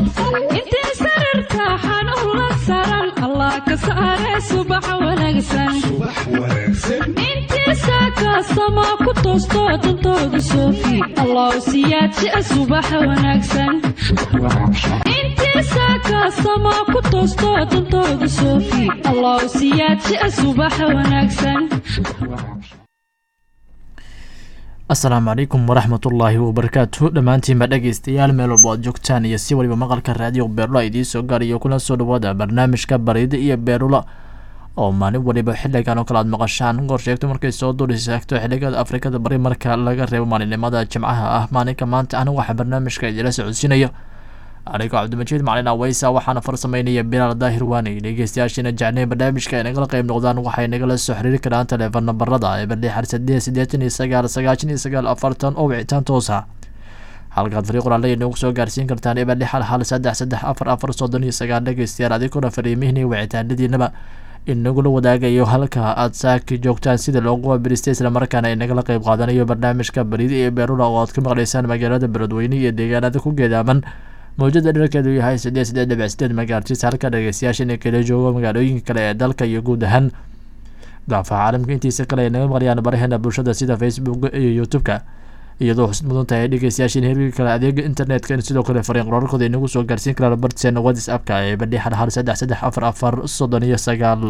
intee sarirta xanuun la saran allah ka saare subax wanaagsan intii saaka samaa ku toosto dantooda soofi allah siyaadjia subax wanaagsan intii saaka samaa ku toosto dantooda soofi allah siyaadjia subax wanaagsan asalaamu calaykum waraxmatullaahi wabarakaatu dhammaantiinba dhegeystayaal meel walba aad joogtaan iyo si waliba maqalka raadiyo beerula idiin soo gaarayo kuna soo dhawaada barnaamijka bariida iyo beerula oo maalin waliba xiligan oo kale aad maqashaan gorsheegto markay soo dulisaagto xiligeeda afrikada bari marka laga reebo maalinimada jimcaha ah maalinka maanta ana waxaa barnaamijka idila socodsiinayo anigoo cabdimajiid macalin aweysa waxaana farsameynaya bilaal daahir waani dhegeystayaashiina jecnay barnaamijka ay nagala qeyb noqdaan waxay nagala soo xiriiri karaan teleefon nambarada eberli xar saddeed siddeetan iyo sagaal sagaashan iyo sagaal afartan oo wicitaan toosa halkaad fariiq qoraalada inoogu soo gaarsiin kartaan eberli xal hal saddex saddex afar afar soddon iyo sagaal dhegeystayaal adiguna fariimihiina wicitaanadiinaba inagula wadaagayo halka aad saaki joogtaan sida loogu abiristay islamarkaana inagala qeyb qaadanayo barnaamijka barida iyo beerula oo aad ka maqlaysaan magaalada beledweyne iyo deegaanada ku geedaaman mawjada dherarkeedu yahay sideed sideed dhibic sideed magaartis halka dhegeystayaashan kala joogo magaalooyinka kale ee dalka iyo guud ahaan daafaha caalamka intiisa kale ay naga maqlayaan baraheena bulshada sida facebook iyo youtube-ka iyadoo xusid mudan tahay dhegeystayaashan herigi kale adeega internetka in sidoo kale fariin qoraalkooda inagu soo gaarsiin karaan bartiseena whatsappka ee badhi hal hal saddex saddex afar afar soddon iyo sagaal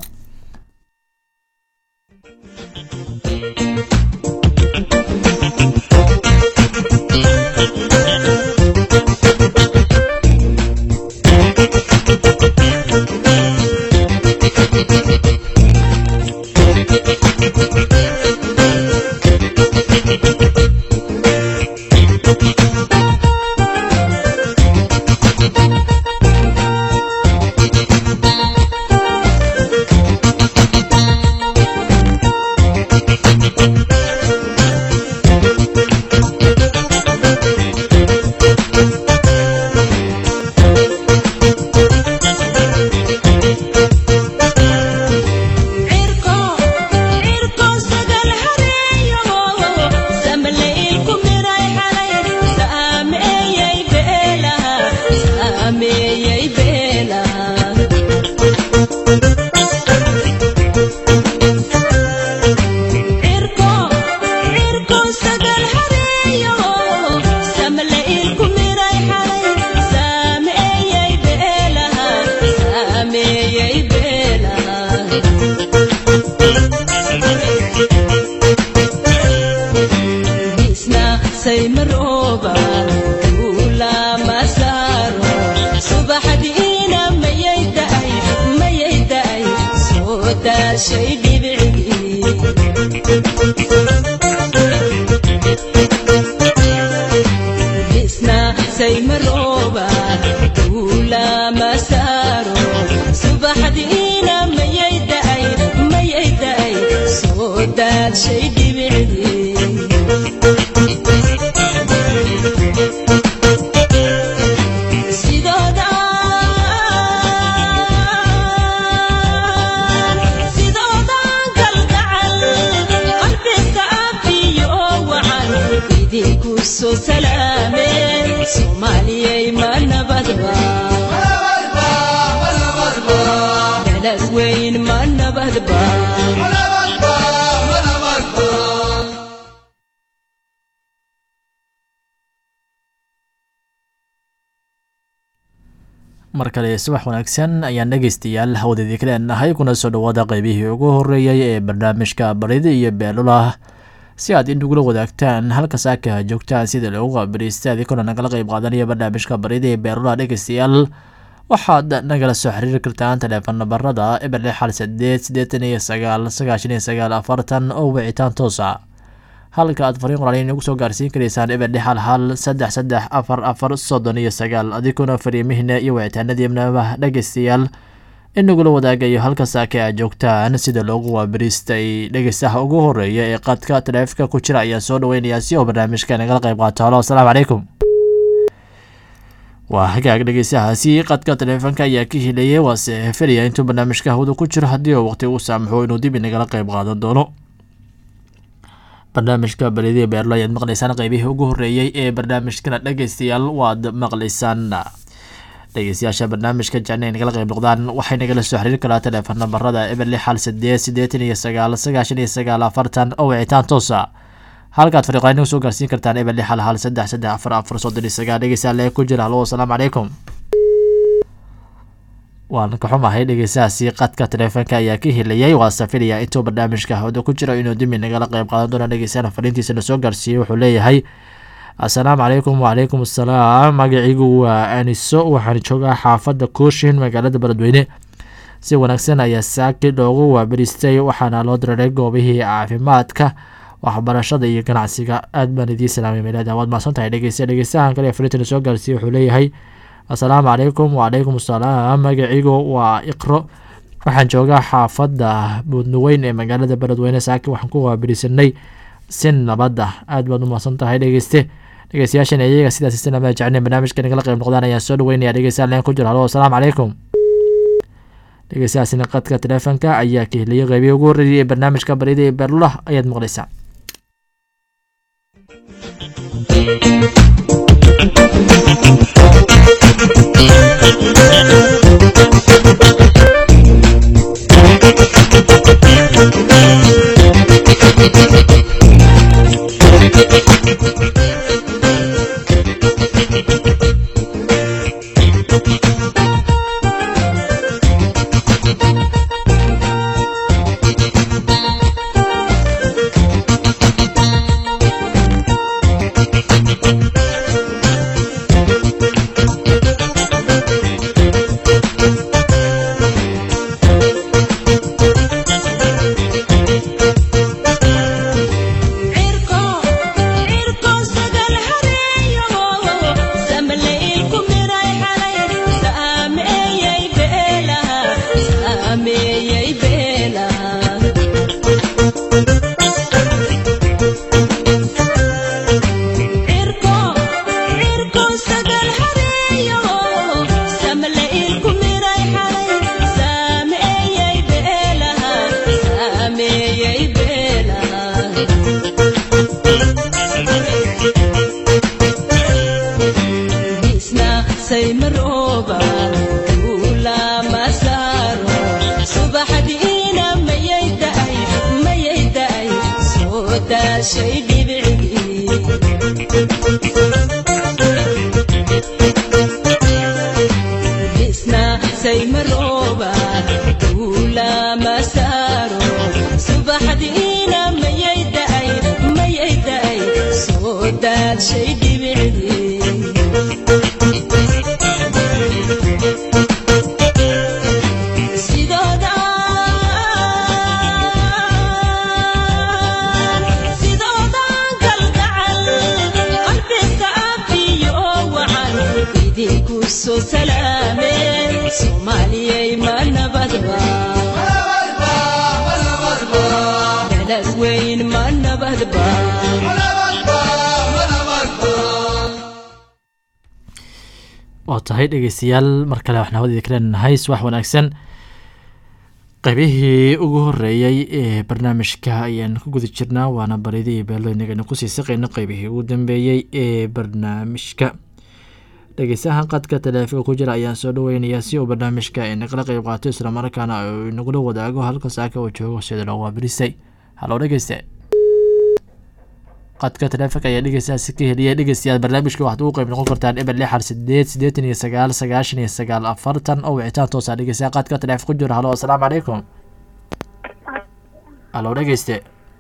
mar kale subax wanaagsan ayaan dhegeystayaal hawadeedii ka leenahay kuna soo dhawaada qeybihii ugu horeeyay ee barnaamijka barida iyo beelulah si aad inugula wadaagtaan halka saaka joogtaan sida loogu qaabirista adikuna nagala qeyb qaadanaya barnaamijka barida iyo beelulah dhegeystayaal waxaad nagala soo xiriiri kartaan teleefon nabarada eber lix hal sideed siddeetan iyo sagaal sagaashan iyo sagaal afartan oo wicitaan toosa halka aad fariin qoraal inagu soo gaarsiin karaysaan eber lix hal hal saddex saddex afar afar soddon iyo sagaal adiguna fariimihiina iyo wicitaanadiinaba dhegeystayaal inagula wadaagayo halka saake aad joogtaan sida loogu waabariistay dhegeystaha ugu horeeya ee qadka taleefka ku jira ayaan soo dhaweynayaa si oo barnaamijka nagala qayb qaato halo asalaamu calaykum waa hagaag dhegeystahaasi qadka taleefanka ayaa ka hilayay waase filaya intuu barnaamijka hawada ku jiro haddii uu waqti uu saamaxo inuu dib inagala qayb qaadan doono barnaamijka baridii beerlo ayaad maqlaysaan qeybihii ugu horeeyey ee barnaamijkana dhegeystayaal waad maqlaysaan dhegeystayaasha barnaamijka jecna nagala qeyb noqdaan waxay nagala soo xiriiri karaa teleefon nambarada eber lix hal sideed siddeetan iyo sagaal sagaashan iyo sagaal afartan oo wicitaan toosa halkaad fariiqayn soo gaarsiin kartaan eber lix hal hal saddex saddex afar afar soddon iyo sagaal dhegeystayaal ee ku jira halo asalaamu calaykum waan ka xumahay dhegeystahaasi qadka taleefonka ayaa ka helayay waa safiraya intuu barnaamijka hawada ku jiro inuu dimi nagala qeyb qaadan doona dhegeystayaal fariintiisa lasoo gaarsiiyey wuxuu leeyahay assalaamu calaykum wacalaykum assalaam magaciigu waa aniso waxaan joogaa xaafadda kooshin magaalada beledweyne si wanaagsan ayaa saaki loogu waabaristay waxaana loo diraray goobihii caafimaadka waxbarashada iyo ganacsiga aad baan idiin salaamay meelada waad mahadsan tahay dhegeysta dhegeystahan kale fariinta lasoo gaarsiiyey wuxuu leeyahay assalaamu calaykum wacalaykum assalaam magaciigu waa iqro waxaan joogaa xaafadda buudnuweyn ee magaalada beledweyne saaki waxaan ku waabarisanay si nabadda aad baad u mahadsan tahay dhegeyste dhegeystayaashan iyaga sidaas islaamada jecneen barnaamijka nagala qeyb noqdaan ayaan soo dhaweynaya dhegeystayaal leen ku jiro halo asalaamu calaykum dhegeystayaasina qadka taleefonka ayaa ka heliyay qeybihi ugu horreeyay ee barnaamijka baryada ee beerlulah ayaad maqlaysaa waa tahay dhegeystayaal mar kale waxaan hawadii kaleenahay subax wanaagsan qaybihii ugu horeeyey ee barnaamijka ayaan ku guda jirnaa waana baridii beelo inagana kusii saqeyno qeybihii ugu dambeeyey ee barnaamijka dhegeystahan qadka taleefonka ku jira ayaan soo dhaweynayaa si uu barnaamijka inagala qeyb qaato islamarkaana uu inagula wadaago halka saaka uu joogo sida loo waabirisay haloo dhegeyste qadka taleefonka ayaa dhegeystaasi ka heliyay dhegeystayaal barnaamijka waxaad ugu qeyb noqon kartaan eber lix hal sideed siddeetan iyo sagaal sagaashan iyo sagaal afartan oo wicitaan toosa dhegeystayaa qadka taleefon ku jira halo asalaamu calaykum halo dhegeyste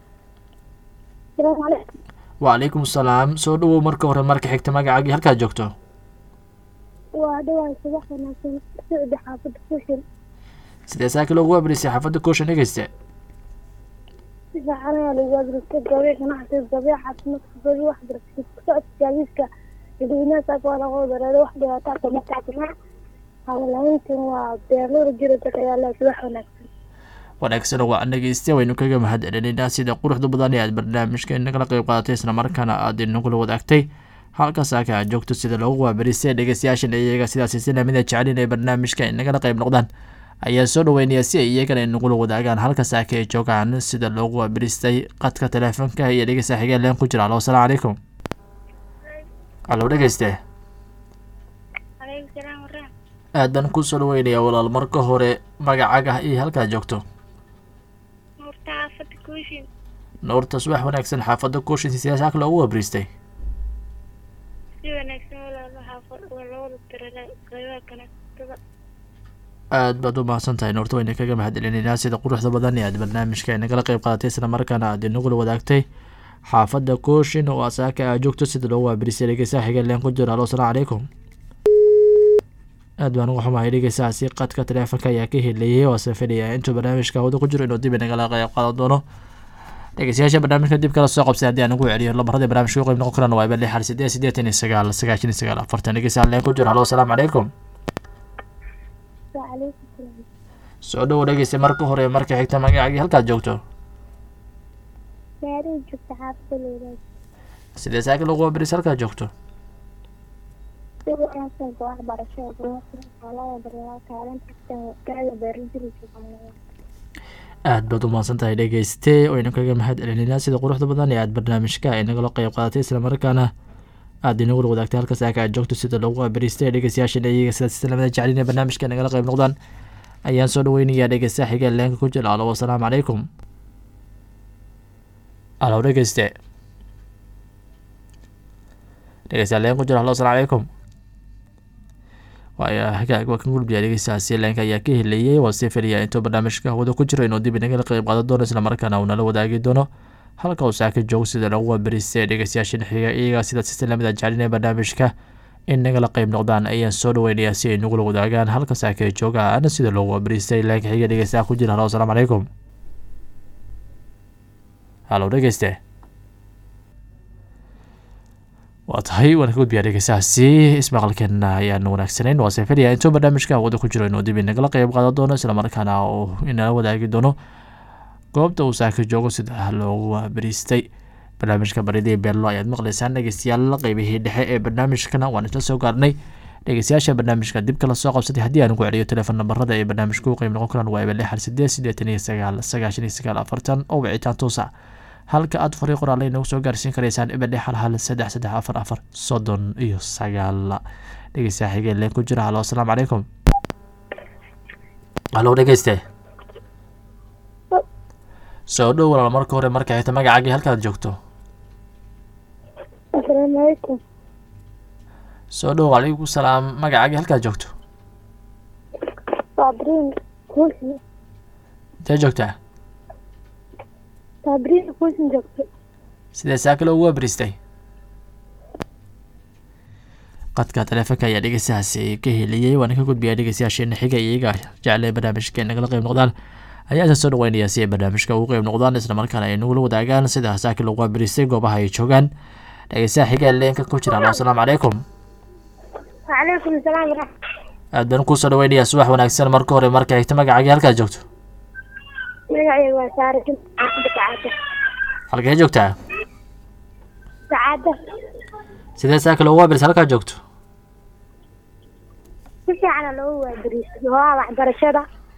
wacalaykum asalaam soo dhawow marka hore marka xigta magacaagii halkaad joogto waa dhawaay subax wanaagsan socda xaafadda kushin sidee saaka loogu waabirisay xaafadda kooshan dhegeyste si fiican ayaa lagu waabiristay gabiic ganacsiga gabiic caafimaadka gabi waxbarashada socodka gaadiidka dadweynaha saaka waa laga wadareeday wax dhibaataa kama taagna hawlahayntin waa beerlada jira dad ayaa leh subax wanaagsan wanaagsan waa dhegeyste waynu kaga mahad celinaynaa sida quruxda badan ee aad barnaamijka inagala qeyb qaadatay islamarkaana aad inagula wadaagtay halka saaka aad joogto sida loogu waabarisay dhegeystayaashan iyaga sidaasi sinamida jecelin ee barnaamijka inagala qeyb noqdaan ayaa soo dhaweynaya si ay iyagana inagula wadaagaan halka saaka ay joogaan sida loogu waabiristay qadka taleefonka iyo dhegeysta xigeen leen ku jira alo asalaamu calaykum alo dhegeyste aad baan kusoo dhaweynayaa walaal marka hore magacaaga iyo halkaad joogto Nuurta xaafadda Kuushin. nuurta subax wanaagsan xaafadda kuushin siyaasa kale ugu wabriistay Si wanaagsan walaal waxaa fadh- waa labada tirada qaybaha ganacsatada. aad baad u mahadsan tahay nuurta wayna kaga mahadcelinaynaa sida quruxda badan ee aad barnaamijka nagala qayb qaadatay isla markaana aad inagula wadaagtay xaafadda kooshin oo asaaka aad joogto sida loogu waabiristay dhegeysaha xiga leen ku jiro halo asalaamu calaykum aad baan uga xumahay dhegeysahaasi qadka taleefonka ayaa ka helayay oo safadaya intuu barnaamijka hawada ku jiro inuu dib inagala qayb qaadan doono dhegeystayaasha barnaamijka dib kala soo qabsay haddii aan ugu celiyo lambarada barnaamijka u qayb noqon karaan waa eber lixal sideed sideetan iyo sagaal sagaashan iyo sagaal afartan dhegeysaha leen ku jiro halo asalaamu calaykum Waalaikum salaam. soo dhowo dhegeysta marka hore marka xigta magacaagii halkaad joogto Gaariga joogta xaafadda Leedahay. sidee saaka lagu wabiris halkaad joogto Si wanaagsan ka waxbarashada ganacsiga xoolaha daryeelka kaalinta kaaga beeraleyda Soomaaliyeed. aad baad u mahadsan tahay dhegeyste waynu kaga mahad celinaynaa sida quruxda badan ee aad barnaamijka ay nagala qayb qaadatay islamarkaana aad inagula wadaagtay halka saaka aad joogto sida loogu abariistay dhegeystayaashan iyaga sidaas islamada jeclin ee barnaamijka nagala qayb noqdaan ayaan soo dhaweynayaa dhegeystaha xiga leenka ku jira alo wasalaamu calaykum alo dhegeyste dhegeystaha leen ku jira halo asalaamu calaykum waaya hagaag waa kan gulbiya dhegeystahaasi leenka ayaa ka helayay waa sii filaya intuu barnaamijka hawada ku jiro inuu dib inagala qayb qaadan doono islamarkaana uu nala wadaagi doono halka uu saaka joogo sida lagu wabaristay dhegeystayaashan xiga iyaga sida sistelamada jeclinaya barnaamijka in nagala qayb noqdaan ayaan soo dhaweynayaa si ay nagula wadaagaan halka saaka joogaan sida loogu wabaristay leenka xiga dhegeystaha ku jira halo asalaamu calaykum halo dhegeyste waa tahay waan ka gudbiyaa dhegeystahaasi ismaqalkeena ayaan wanaagsanayn waa sefeliya intuu barnaamijka hawada ku jiro inuu dib inagala qayb qaadan doono islamarkaana uu inala wadaagi doono goobta uu saaka joogo sida loogu waabariistay barnaamijka baridii beello ayaad maqlaysaan dhegeystayaal qeybihii dhexe ee barnaamijkana waan isla soo gaarnay dhegeystayaasha barnaamijka dib kala soo qabsatay haddii aan ugu celiyo telefoon nambarada ee barnaamijka u qeyb noqon karaan waa eber lixal sideed sideetan iyo sagaal sagaashan iyo sagaal afartan oo wicitaan toosa halka aad fariiq qoraale inagu soo gaarsiin karaysaan eber lixal hal saddex saddex afar afar soddon iyo sagaal dhegeystaha xigeen leen ku jira halo asalaamu calaykum halo dhegeyste soo dhow walaal marka hore marka xigta magacaagii halkaad joogto Assalaamu calaykum. soo dhow calaykum salaam magacaagii halkaad joogto Sabriin Kuushin. intee joogtaa Sabriin Kuushin joogta. sidee saaka loogu wabaristay qadka taleefonka ayaa dhegeystahaasi ka heliyey waana ka gudbiyaa dhegeystayaasheena xiga iyaga jeclay barnaamijka nagala qayb noqdaan ayaa isa soo dhaweynayaa si ay barnaamijka ugu qayb noqdaan islamarkaana ay nagula wadaagaan sida saaka loogu wabaristay goobaha ay joogaan dhegeystaha xiga leenka ku jira alo asalaamu calaykum Waalaikum salaam waraxmatullahi. aad baan kusoo dhaweynayaa subax wanaagsan marka hore marka xigta magacaagii halkaad joogto Magacayga waa Saare Jimcaale Sacaada. halkee joogtaa Sacaada. sidee saaka loogu wabaristay halkaad joogto Si fiican aa loogu waabariistay. Waa waxbarashada.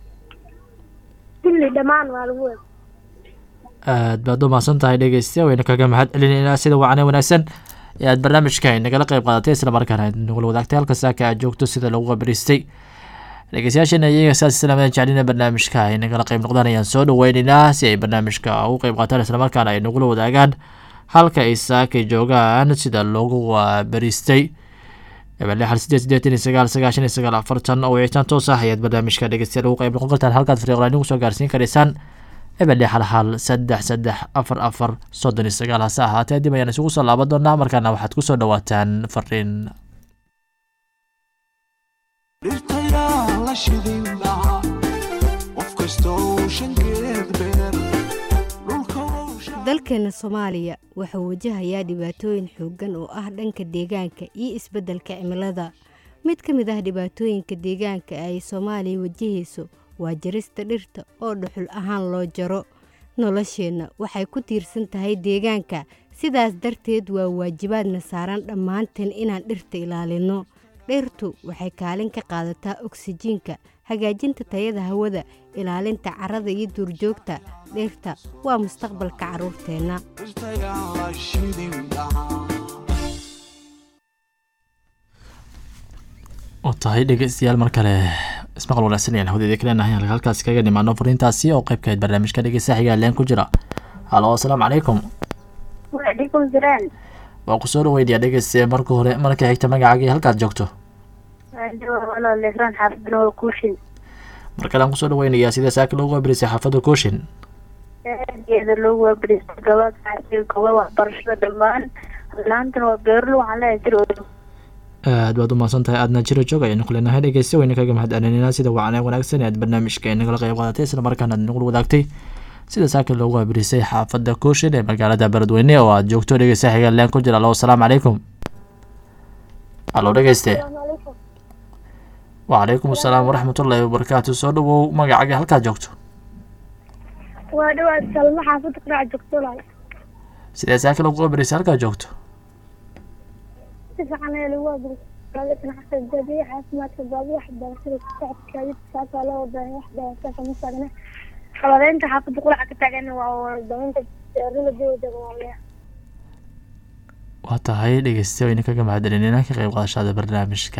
Kulli dhammaan waa lagu waab. aad baad u mahadsan tahay dhegeystayaal wayna kaga mahad celinaynaa sida wacane wanaagsan ee aad barnaamijka nagala qayb qaadatay islamarkaana aad nagula wadaagtay halka saaka aad joogto sida lagu wabaristay dhegeystayaashana iyaga saas islaamada jeclina barnaamijka ay nagala qayb noqdaan ayaan soo dhaweynaynaa si ay barnaamijka ugu qayb qaataan islamarkaana ay nagula wadaagaan halka ay saaka joogaan sida loogu wabaristay eber lixal sideed sideetan iyo sagaal sagaashan iyo sagaal afartan oo wicitaan toos ah ayaad barnaamijka dhegeystayaal ugu qayb noqon kartaan halkaad fariiqlaan ugu soo gaarsiin karaysaan eber lixal hal saddex saddex afar afar soddon iyo sagaal hase ahaatee dib ayaan isugu soo laaban doonaa markaana waxaad kusoo dhawaataan fariin dhirtayaa la shidin lahaa qof kastoo shankeed beer dhulka dalkeena soomaaliya wuxuu wajahayaa dhibaatooyin xooggan oo ah dhanka deegaanka iyo isbeddelka cimilada mid ka mid ah dhibaatooyinka deegaanka ay soomaaliya wajahayso waa jarista dhirta oo dhuxul ahaan loo jaro nolosheenna waxay ku tiirsan tahay deegaanka sidaas darteed waa waajibaadna saaran dhammaanteen inaan dhirta ilaalinno dhirtu waxay kaalin ka qaadataa oksijiinka hagaajinta tayada hawada ilaalinta carrada iyo duurjoogta dhirta waa mustaqbalka carruurteenna dhirtayaa la shidin lahaa oo tahay dhegeystayaal mar kale ismaqal wanaagsan ayaan hawdeeda kaleenahay halka halkaas kaga dhimaano fariintaasi oo qayb ka ahayd barnaamijka dhegeysta xigaa leen ku jira halo asalaamu calaykum waalaikum salaam waa ku soo dhaweynayaa dhegeystaye marka hore marka xigta magacaagii halkaad joogto walaaleran xaafadana waa kuushin mar kale aan kusoo dhaweynayaa sida saaka loogu abirisay xaafadda kooshin aadgeeda loogu waabariistay gabadha xaasiga goba waxbarashada dhammaan laantana waa beerlo waxaan leeyahay jir aad baad u mahadsan tahay aadna jiro joog ayaynu kuleenahay dhegeysta wayna kaga mahad celinayna sida wacanee wanaagsan ee aad barnaamijka ay nagala qayb qaadatay isla markaana aad nagula wadaagtay sida saaka loogu abirisay xaafadda kooshin ee magaalada beledweyne oo aad joogto dhegeysta xiga leen ku jira alo asalaamu calaykum halo dhegeyste wacalaykum asalaam waraxmatullaahi wabarakaatu soo dhawow magacaaga halkaad joogto waa dhawaad salma xaafadda qurac joogto laal sidee saaka loogu abirisay halkaad joogto si fiican ayaa lagu waabariistay ganacsiga baabiya caafimaadka baabiya waxbarashada ku socodka gaadiidka saasaa loo wadaya wax dhawaasaka ma taagna qaladeynta xaafadda quraca ka taagan waa wardaminta beerada dowda waaleya waa tahay dhegeysta wayna kaga mahad celinayna ka qayb qaadashada barnaamijka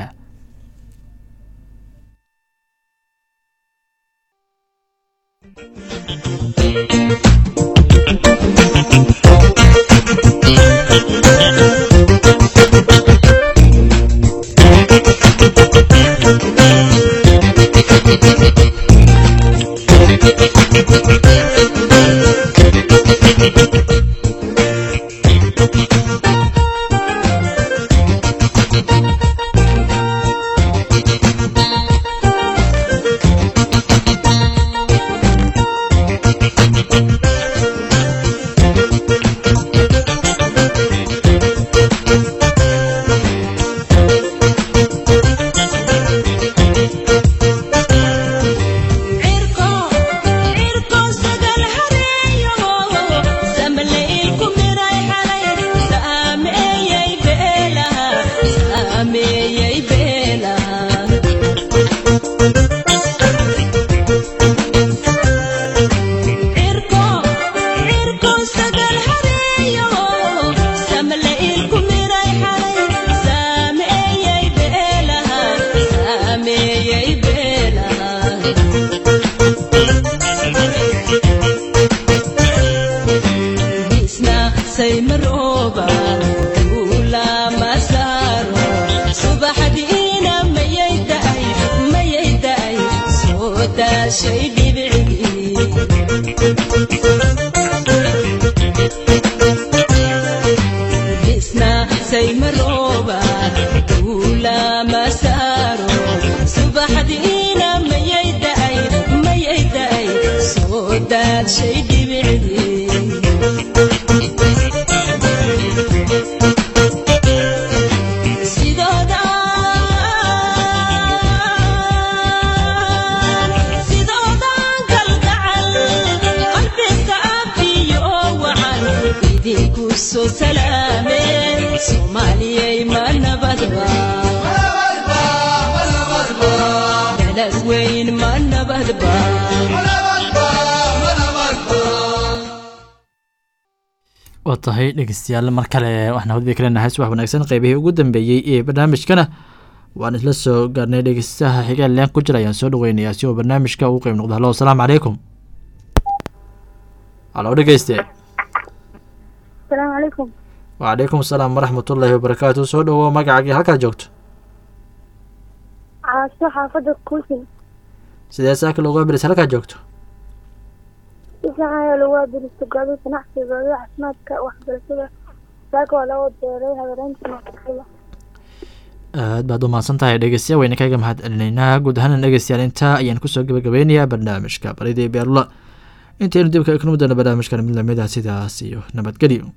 waa tahay dhegeystayaal mar kale waxaan hawdii kaleenahay subax wanaagsan qeybihii ugu dambeeyey ee barnaamijkana waan isla soo gaarnay dhegeystaha xigaal leen ku jira ayaan soo dhaweynayaa si uu barnaamijka ugu qeyb noqdo halo asalaamu calaykum halo dhegeyste asalaamu calaykum wacalaykum asalaam waraxmatullaahi wabarakaatu soo dhawow magacaagii halkaad joogto caaso xaafadda kuushin sidee saaka loogu abiris halkaad joogto si fiican ayaa lagu waabariistay goobaha ganacsiga goobaha caafimaadka waxbarashada saaka waa laga beeray habereynta aad baad u mahadsan tahay dhegeystayaal wayna kaga mahad celinaynaa guud ahaan dhegeystayaal intaa ayaan kusoo gabagabeynayaa barnaamijka baridii beerula intaynu dib ka eknu doono barnaamijkan mid lamid ah sidaas iyo nabadgelyo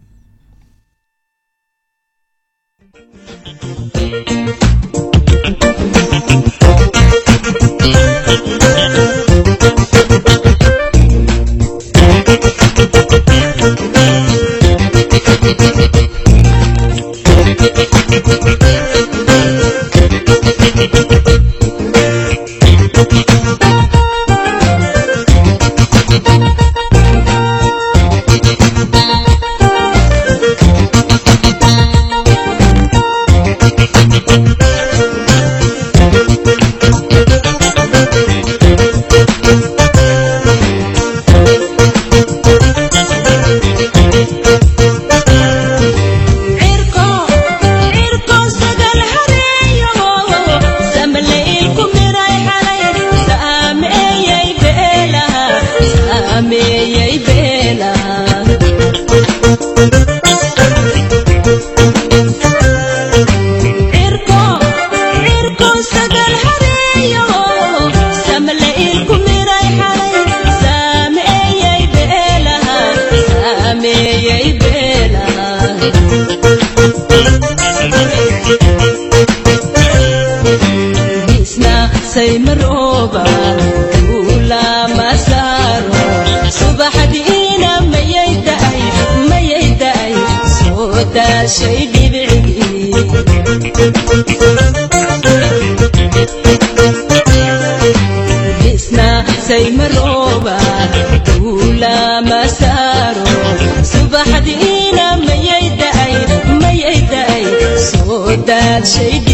saymarooba duulama saaro subaxdiina mayay da'ay mayay da'ay soo daashay dhibicii isna saymarooba duulama saaro subaxdiina mayay da'ay mayay da'ay soo daashay